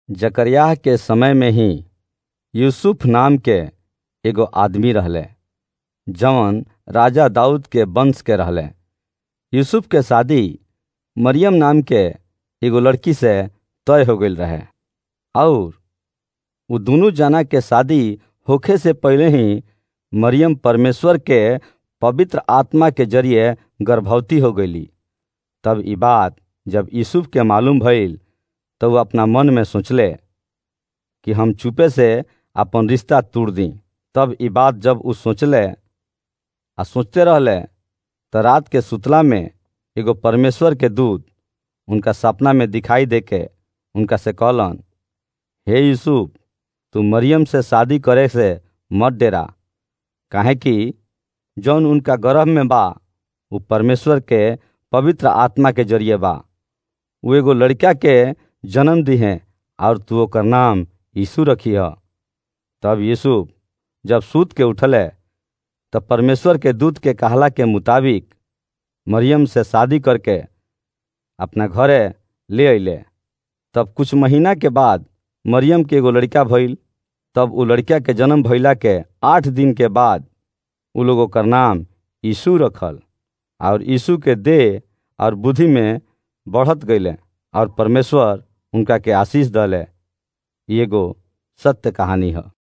जकरयाह के समय में ही यूसुफ नाम के एगो आदमी रहले जवन राजा दाऊद के वंश के रहले यूसुफ के शादी मरियम नाम के एगो लड़की से तय हो गईल रहे और उ दुनू जना के शादी होखे से पहले ही मरियम परमेश्वर के पवित्र आत्मा के जरिए गर्भवती हो गईली तब ई बात जब यूसुफ के मालूम भइल तो वो अपना मन में सोचले कि हम चुपे से अपन रिश्ता तोड़ दी तब ई बात जब उ सोचले आ सोचते रहले तो रात के सुतला में एगो परमेश्वर के दूत उनका सपना में दिखाई देके उनका से कहलन हे यूसुफ तू मरियम से शादी करे से मत डेरा काहे कि जौन उनका गर्भ में बा वो परमेश्वर के पवित्र आत्मा के जरिए बा वो एगो लड़का के जन्म दी है और तू ओकर नाम यीशु रखी है तब यूसुफ जब सूत के उठले तब परमेश्वर के दूत के कहला के मुताबिक मरियम से शादी करके अपना घरे ले अइले तब कुछ महीना के बाद मरियम के एगो लड़का भइल तब उ लड़का के जन्म भइला के आठ दिन के बाद उ लोग ओकर नाम यीशु रखल और यीशु के देह और बुद्धि में बढ़त गईले और परमेश्वर उनका के आशीष दले एगो सत्य कहानी है